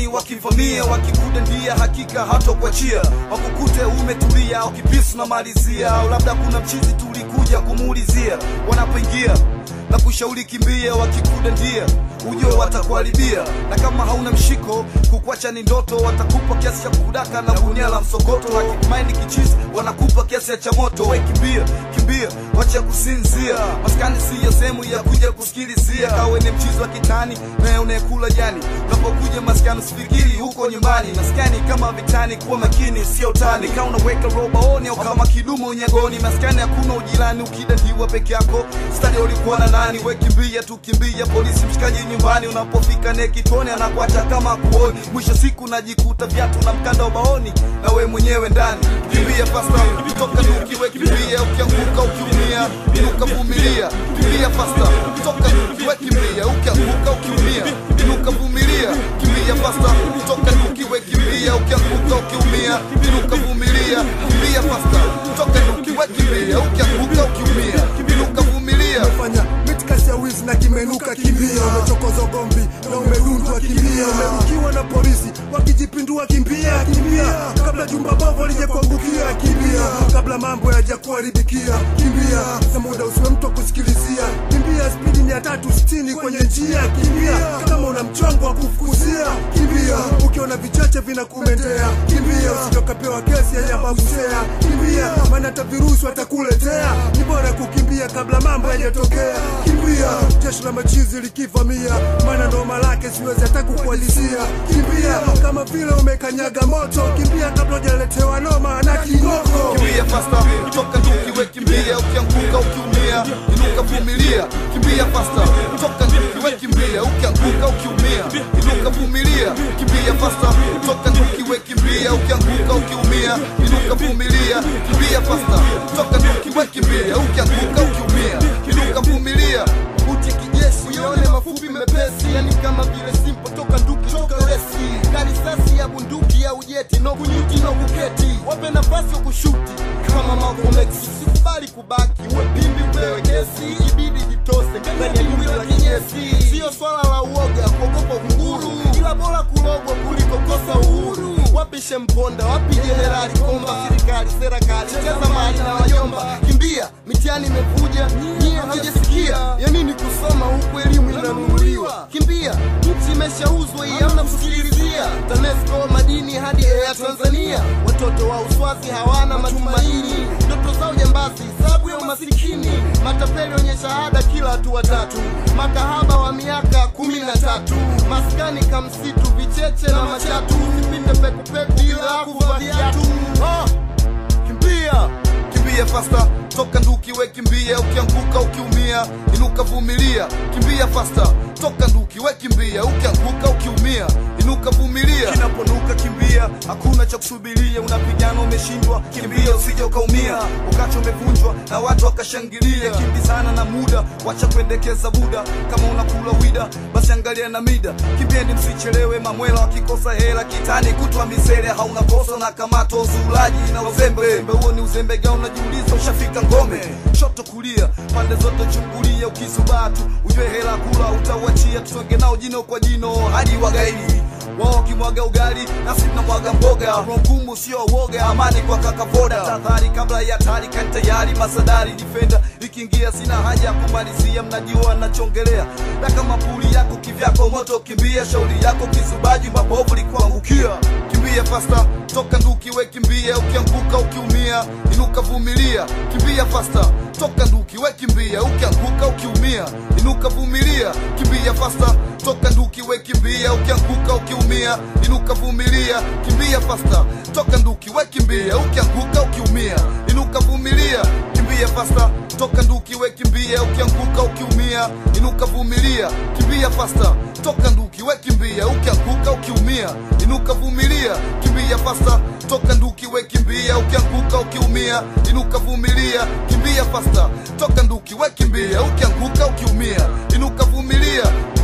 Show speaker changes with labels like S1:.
S1: wakivamia wakikudandia hakika hatokuachia wakukute umetulia ukipisu na malizia au labda kuna mchizi tulikuja kumuulizia wanapoingia na kushauri kimbia wakikudandia ujue watakuharibia na kama hauna mshiko kukwacha ni ndoto watakupa kiasi cha kudaka na gunia la msokoto wakimaindi kichizi wanakupa kiasi cha moto we kimbia kimbia wacha kusinzia maskani siyo sehemu ya kuja kusikilizia kawe ni mchizi wa kitani na unayekula jani unapokuja maskani usifikiri huko nyumbani maskani kama vitani kuwa makini sio tani kama unaweka robaoni au kama kidumu unyagoni maskani hakuna ujirani ukidandiwa peke yako stadi ulikuwa na nani we kimbia tu kimbia polisi mshikaji nyumbani unapofika ne kitoni anakuacha kama kuoni mwisho siku najikuta viatu na mkanda ubaoni na we mwenyewe ndani kimbia fasta toka nuki we kimbia ukianguka ukiumia inuka vumilia kimbia fasta toka nuki we kimbia ukianguka ukiumia inuka vumilia kimbia fasta toka nuki we kimbia ukianguka ukiumia inuka vumilia kimbia fasta toka nuki we kimbia ukianguka ukiumia inuka vumilia
S2: umefanya mitikasi ya wizi na kimenuka kimbia umechokoza gombi na umedundwa kimbia umerukiwa na polisi wakijipindua kimbia kimbia kabla jumba bovu lijakuangukia kimbia kabla mambo yajakuharibikia kimbia na muda usiwe mtu wa kusikilizia kimbia spidi mia tatu sitini kwenye njia kimbia kama una mchongo wa kufukuzia kimbia ukiona vichache vinakumendea kimbia usijokapewa kesi ya yabagusea kimbia maana hata virusi watakuletea ni bora kukimbia kabla mambo yajatokea kimbia jeshi la machizi likivamia maana noma lake siwezi hata kukualizia kimbia kama vile umekanyaga moto kimbia kabla ujaletewa noma na kingoko
S1: kimbia fasta toka nduki we kimbia ukianguka ukiumia inuka vumilia kimbia fasta toka nduki we kimbia ukianguka ukiumia inuka vumilia kimbia fasta toka nduki we kimbia ukianguka ukiumia inuka vumilia kimbia fasta toka nduki we kimbia ukianguka ukiumia inuka vumilia uti kijeshi uyaone mafupi mepesi yani kama vile simpo toka nduki toka resi na risasi ya bunduki ya ujeti no kunyuti no kuketi wape nafasi wa kushuti kama Malcolm X sikubali kubaki uwe pimbi upewe kesi ibidi jitose ndani ya jumbi la kinyesi sio swala la uoga kuogopa kunguru ila bora kulogwa kuliko kosa uhuru wapi shemponda wapi jenerali komba serikali serikali cheza mali na wajomba kimbia mitihani imevuja nyie hajasikia ya nini kusoma huku elimu inanunuliwa kimbia nchi imeshauzwa hii hamna kusikilizia tanesco madini hadi ya tanzania watoto wa uswazi hawana matumaini ndoto zao jambazi sababu ya umasikini matapeli wenye shahada kila hatua tatu makahaba wa miaka kumi na tatu maskani kamsitu vicheche na machatu vipinde pekupeku bila kuvaa viatu oh, kimbia kimbia fasta toka nduki we kimbia ukianguka ukiumia inuka vumilia kimbia fasta toka nduki we kimbia ukianguka ukiumia inuka vumilia kinaponuka kimbia hakuna cha kusubiria unapigana umeshindwa kimbia usije ukaumia ukacha umevunjwa na watu wakashangilia kimbizana na muda wacha kuendekeza buda kama unakula wida basi angalia na mida kipindi msichelewe mamwela wakikosa hela kitani kutwa misele hauna kosa na kamato uzulaji na uzembe uzembe huo ni uzembe gani unajiuliza ushafika ngome shoto kulia pande zote chungulia ukisubatu ujue hela kula utauachia tusonge nao jino kwa jino hadi wagaidi wao wakimwaga ugali nasi tunamwaga mboga roho ngumu sio woga amani kwa kakavoda tahadhari kabla ya hatari kani tayari masadari difenda ikiingia sina haja ya kumalizia mnajua nachongelea na kama puli yako kivyako moto kimbia shauri yako kizubaji mabovu likuangukia kimbia fasta toka nduki we kimbia ukianguka ukiumia inuka vumilia kimbia fasta toka nduki we kimbia ukianguka ukiumia inuka vumilia kimbia fasta toka nduki we kimbia ukianguka ukiumia inuka vumilia kimbia fasta toka nduki we kimbia ukianguka ukiumia inuka vumilia kimbia fasta toka nduki we kimbia ukianguka ukiumia inuka vumilia kimbia fasta toka nduki we kimbia ukianguka ukiumia inuka vumilia kimbia fasta toka nduki we kimbia ukianguka ukiumia inuka vumilia kimbia fasta toka nduki we kimbia ukianguka ukiumia inuka vumilia